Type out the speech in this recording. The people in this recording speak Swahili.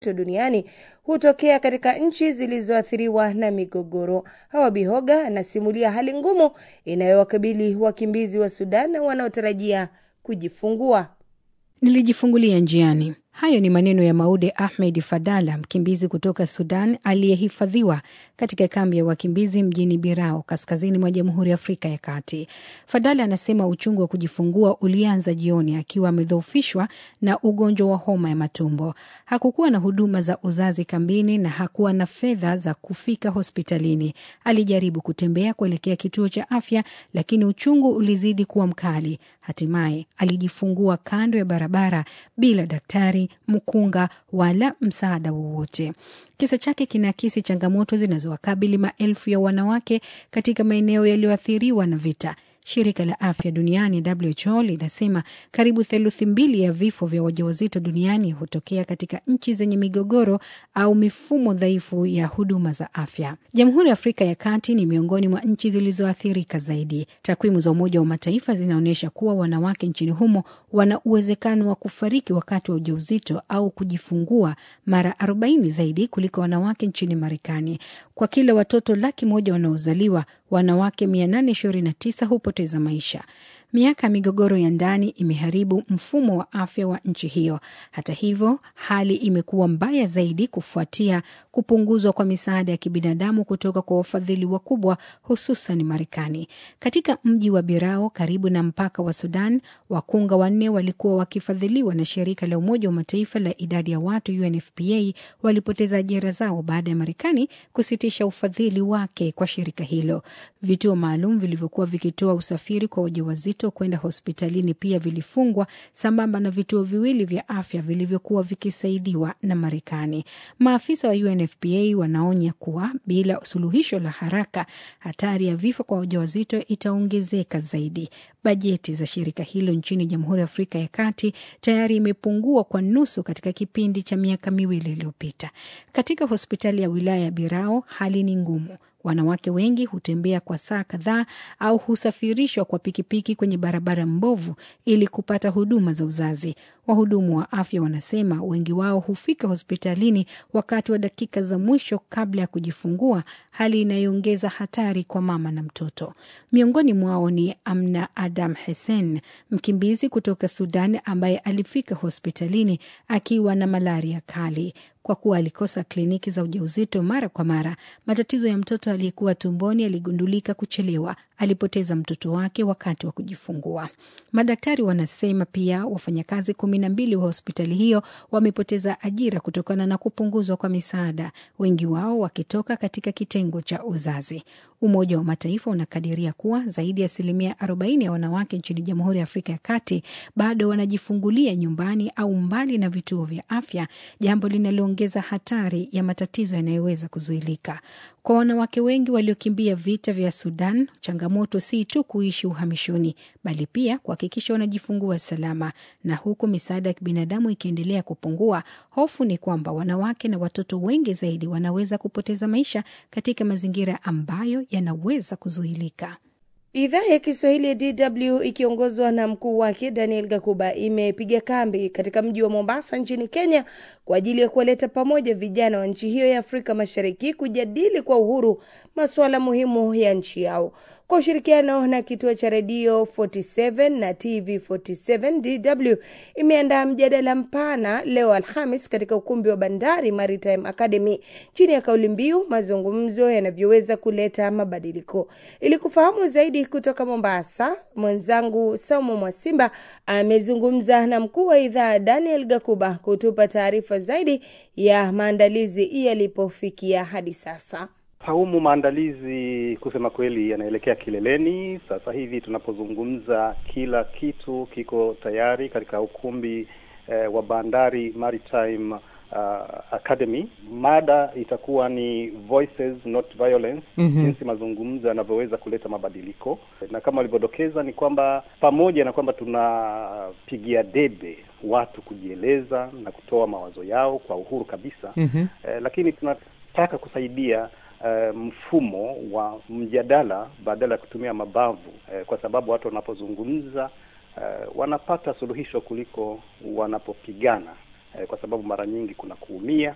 ujauzito duniani hutokea katika nchi zilizoathiriwa na migogoro. Hawa Bihoga anasimulia hali ngumu inayowakabili wakimbizi wa Sudan wanaotarajia kujifungua. Nilijifungulia njiani. Hayo ni maneno ya Maude Ahmed Fadala, mkimbizi kutoka Sudan aliyehifadhiwa katika kambi ya wakimbizi mjini Birao, kaskazini mwa Jamhuri ya Afrika ya Kati. Fadala anasema uchungu wa kujifungua ulianza jioni akiwa amedhoofishwa na ugonjwa wa homa ya matumbo. Hakukuwa na huduma za uzazi kambini na hakuwa na fedha za kufika hospitalini. Alijaribu kutembea kuelekea kituo cha afya, lakini uchungu ulizidi kuwa mkali. Hatimaye alijifungua kando ya barabara bila daktari mkunga wala msaada wowote. Kisa chake kinaakisi changamoto zinazowakabili maelfu ya wanawake katika maeneo yaliyoathiriwa na vita. Shirika la afya duniani WHO linasema karibu theluthi mbili ya vifo vya wajawazito duniani hutokea katika nchi zenye migogoro au mifumo dhaifu ya huduma za afya. Jamhuri ya Afrika ya Kati ni miongoni mwa nchi zilizoathirika zaidi. Takwimu za Umoja wa Mataifa zinaonyesha kuwa wanawake nchini humo wana uwezekano wa kufariki wakati wa ujauzito au kujifungua mara 40 zaidi kuliko wanawake nchini Marekani. Kwa kila watoto laki moja wanaozaliwa wanawake 829 hupoteza maisha. Miaka ya migogoro ya ndani imeharibu mfumo wa afya wa nchi hiyo. Hata hivyo, hali imekuwa mbaya zaidi kufuatia kupunguzwa kwa misaada ya kibinadamu kutoka kwa wafadhili wakubwa, hususan Marekani. Katika mji wa Birao karibu na mpaka wa Sudan, wakunga wanne walikuwa wakifadhiliwa na shirika la Umoja wa Mataifa la idadi ya watu UNFPA walipoteza ajira zao baada ya Marekani kusitisha ufadhili wake kwa shirika hilo. Vituo maalum vilivyokuwa vikitoa usafiri kwa wajawazito kwenda hospitalini pia vilifungwa sambamba na vituo viwili vya afya vilivyokuwa vikisaidiwa na Marekani. Maafisa wa UNFPA wanaonya kuwa bila suluhisho la haraka, hatari ya vifo kwa wajawazito itaongezeka zaidi. Bajeti za shirika hilo nchini Jamhuri ya Afrika ya Kati tayari imepungua kwa nusu katika kipindi cha miaka miwili iliyopita. Katika hospitali ya wilaya ya Birao hali ni ngumu. Wanawake wengi hutembea kwa saa kadhaa au husafirishwa kwa pikipiki kwenye barabara mbovu ili kupata huduma za uzazi. Wahudumu wa afya wanasema wengi wao hufika hospitalini wakati wa dakika za mwisho kabla ya kujifungua, hali inayoongeza hatari kwa mama na mtoto. Miongoni mwao ni Amna Adam Hesen, mkimbizi kutoka Sudan ambaye alifika hospitalini akiwa na malaria kali. Kwa kuwa alikosa kliniki za ujauzito mara kwa mara, matatizo ya mtoto aliyekuwa tumboni yaligundulika kuchelewa. Alipoteza mtoto wake wakati wa kujifungua. Madaktari wanasema pia wafanyakazi kumi na mbili wa hospitali hiyo wamepoteza ajira kutokana na kupunguzwa kwa misaada, wengi wao wakitoka katika kitengo cha uzazi. Umoja wa Mataifa unakadiria kuwa zaidi ya asilimia 40 ya wanawake nchini Jamhuri ya Afrika ya Kati bado wanajifungulia nyumbani au mbali na vituo vya afya, jambo linaloongeza hatari ya matatizo yanayoweza kuzuilika. Kwa wanawake wengi waliokimbia vita vya Sudan, changamoto si tu kuishi uhamishoni, bali pia kuhakikisha wanajifungua salama. Na huku misaada ya kibinadamu ikiendelea kupungua, hofu ni kwamba wanawake na watoto wengi zaidi wanaweza kupoteza maisha katika mazingira ambayo yanaweza kuzuilika. Idhaa ya Kiswahili ya DW ikiongozwa na mkuu wake Daniel Gakuba imepiga kambi katika mji wa Mombasa nchini Kenya kwa ajili ya kuwaleta pamoja vijana wa nchi hiyo ya Afrika Mashariki kujadili kwa uhuru masuala muhimu ya nchi yao. Kwa ushirikiano na kituo cha redio 47 na TV 47 DW imeandaa mjadala mpana leo Alhamis katika ukumbi wa Bandari Maritime Academy chini ya kauli mbiu mazungumzo yanavyoweza kuleta mabadiliko. Ili kufahamu zaidi kutoka Mombasa, mwenzangu Saumu Mwasimba amezungumza na mkuu wa idhaa Daniel Gakuba kutupa taarifa zaidi ya maandalizi yalipofikia hadi sasa. Saumu, maandalizi kusema kweli yanaelekea kileleni. Sasa hivi tunapozungumza, kila kitu kiko tayari katika ukumbi eh, wa Bandari Maritime uh, Academy. Mada itakuwa ni Voices Not Violence, Mhm. jinsi mazungumzo yanavyoweza kuleta mabadiliko, na kama walivyodokeza ni kwamba pamoja na kwamba tunapigia debe watu kujieleza na kutoa mawazo yao kwa uhuru kabisa Mhm. eh, lakini tunataka kusaidia eh, mfumo wa mjadala badala ya kutumia mabavu eh, kwa sababu watu wanapozungumza eh, wanapata suluhisho kuliko wanapopigana eh, kwa sababu mara nyingi kuna kuumia